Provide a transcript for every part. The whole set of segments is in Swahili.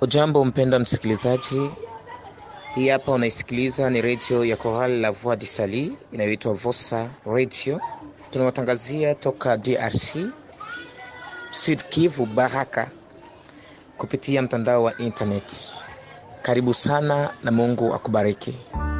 Ujambo mpenda msikilizaji, hii hapa unaisikiliza ni redio ya Chorale la Voix du Sali inayoitwa Vosa Radio. Tunawatangazia toka DRC, Sud Kivu, Baraka, kupitia mtandao wa internet. Karibu sana na Mungu akubariki.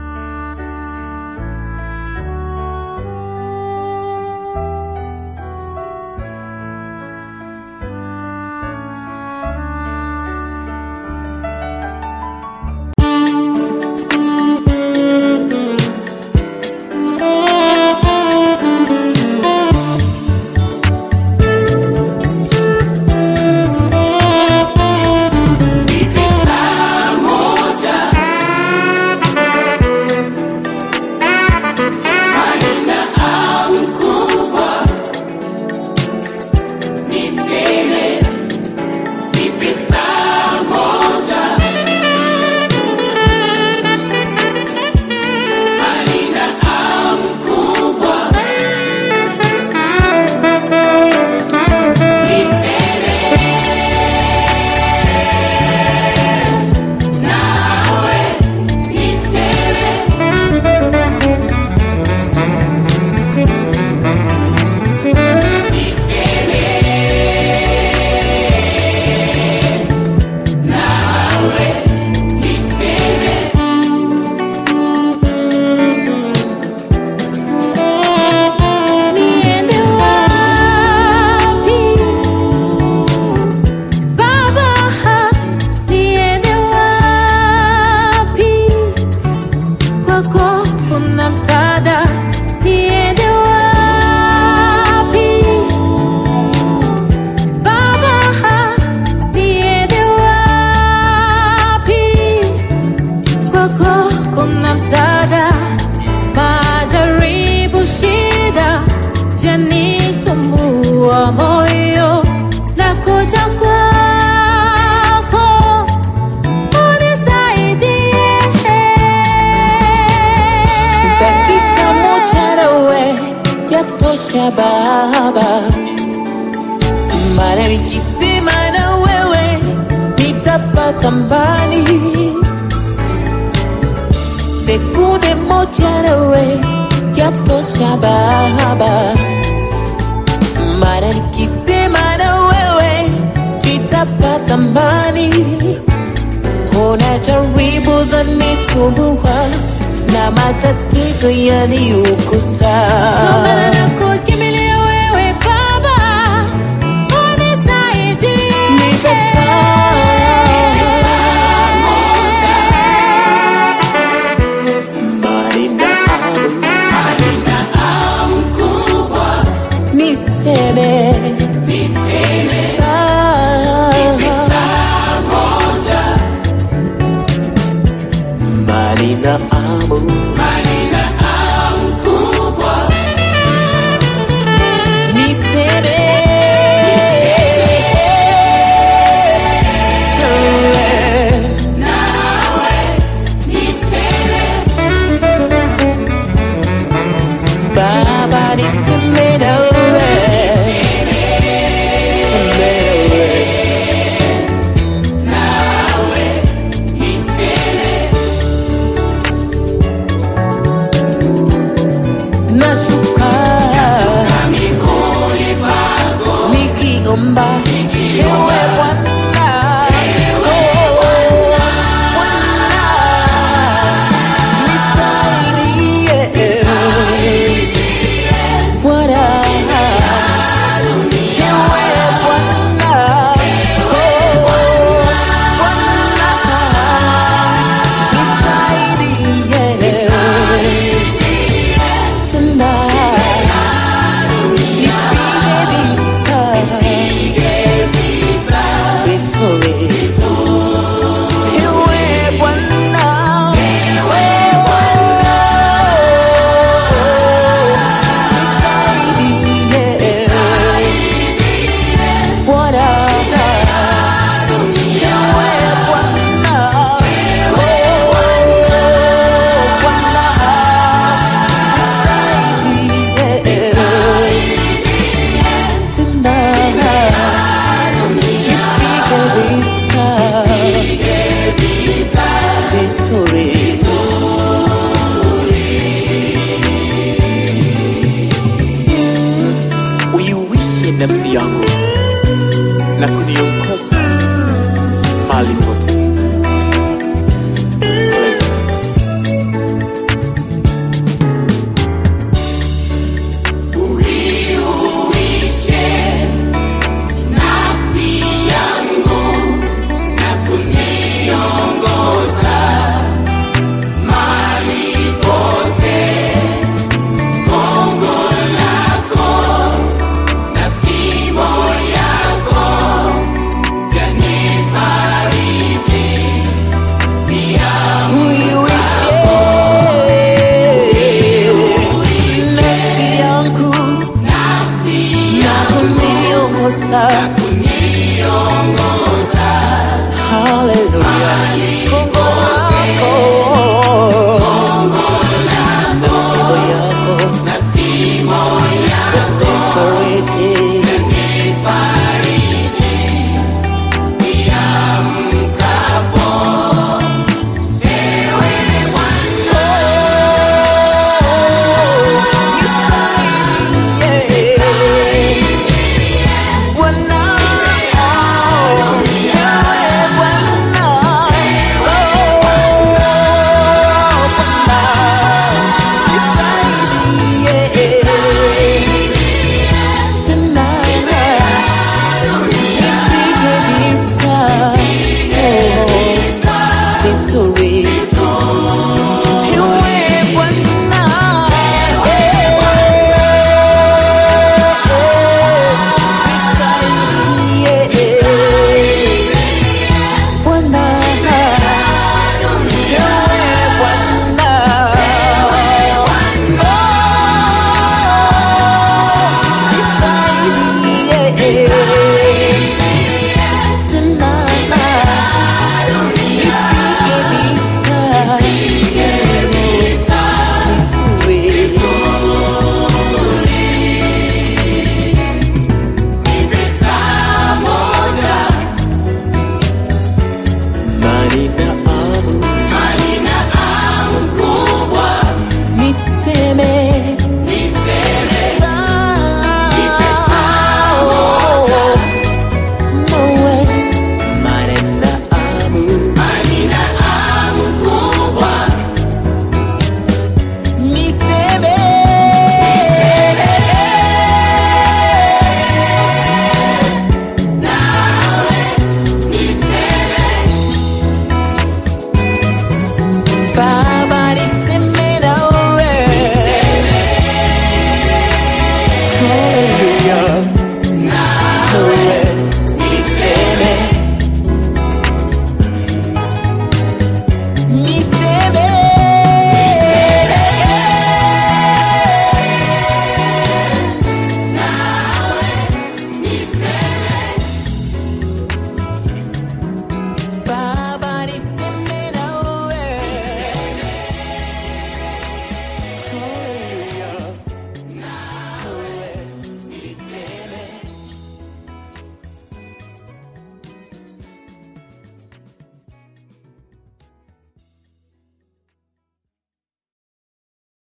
Niende wapi Baba, niende wapi? Kwako kuna msaada. Niende wapi Baba, niende wapi? Kwako kuna msaada. Majaribu, shida vyanisumbua moyo, nakuja kwako unisaidie. dakika moja nawe yatosha Baba, mara nikisema na wewe nitapata mbali. Sekunde moja nawe yatosha Baba, mara nikisema na wewe nitapata mbali. Unajaribu dhanisumbua na matatizo yaniukusa Maana nakukimbilia wewe Baba, unisaidie. Nipe saa Niseme saa mbali na amu Niseme Baba niseme nawe Niseme nawe nashuka nikiomba ewe Bwana Oh, Bwana, nisaidie nafsi yangu na kuniongoza